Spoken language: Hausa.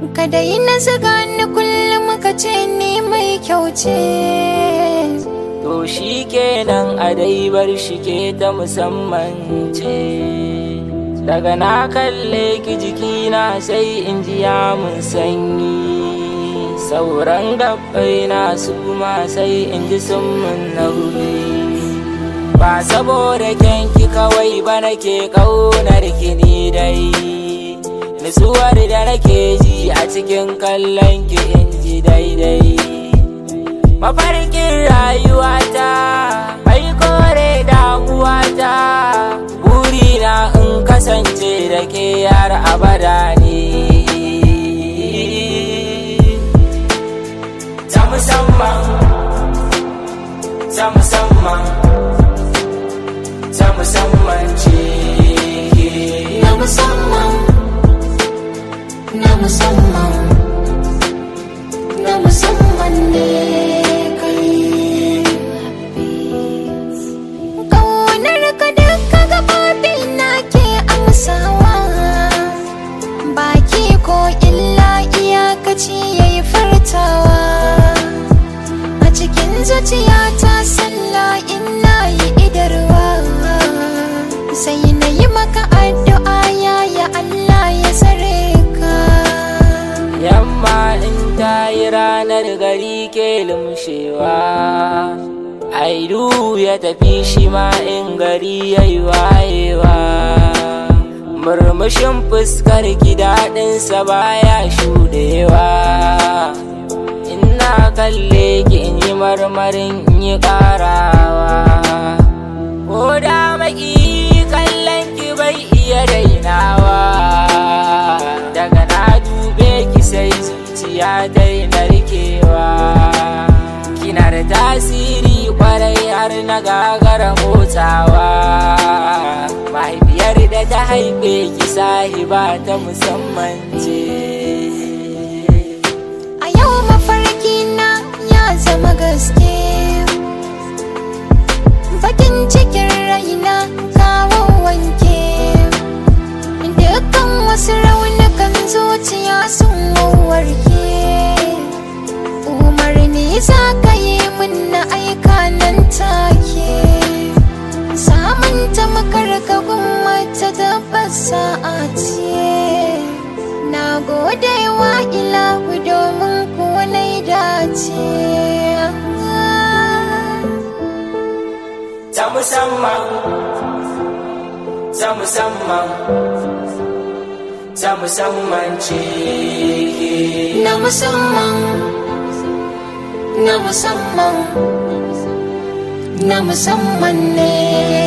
ka dai na zaga ni kullum ka ce ni mai kyau ce To shi kenan a dai bar shi ke ta musamman ce Daga na kalle ki jikina sai in ji ya mun sanyi Sauran gabbai na su ma sai in ji sun mun nauyi Ba saboda kyanki kawai ba nake ƙaunar ki ni dai Nutsuwar da nake ji a cikin kallon ki in ji daidai mafarkin rayuwata mai kore damuwata burina in kasance da ke yar abada ne ta musamman ta musamman ta musamman ce na musamman na musamman na musamman ne kai ƙaunar ka duka gaɓoɓi na ke amsawa baki ko illa iyakaci ya yi furtawa a cikin zuciyata sallah ina yi idarwa sai na yi maka addu'a ya ya Allah ya tsare ka yamma in ta yi ranar gari ke lumshewa aidu ya tafi shi ma in gari ya yi wayewa murmushin fuskar ki daɗinsa baya shuɗewa ina kalle ki in yi marmarin in yi ƙarawa ko da maki kallon ki bai iya dainawa daga na dube ki sai zuciya dai narkewa kina da tasiri kwarai har na gagara motsawa mahaifiyar da ta haife ki sahiba ta musamman ce a yau mafarki na ya zama gaske bakin cikin raina kawo wanke dukkan wasu raunukan zuciya sun warke umarni za ka yi min na aika nan take samun ta makarka mata tabbas sa'a ce na gode wa ilahu domin kuwa na dace ta musamman ta musamman ta musamman ce na musamman na musamman na musamman ne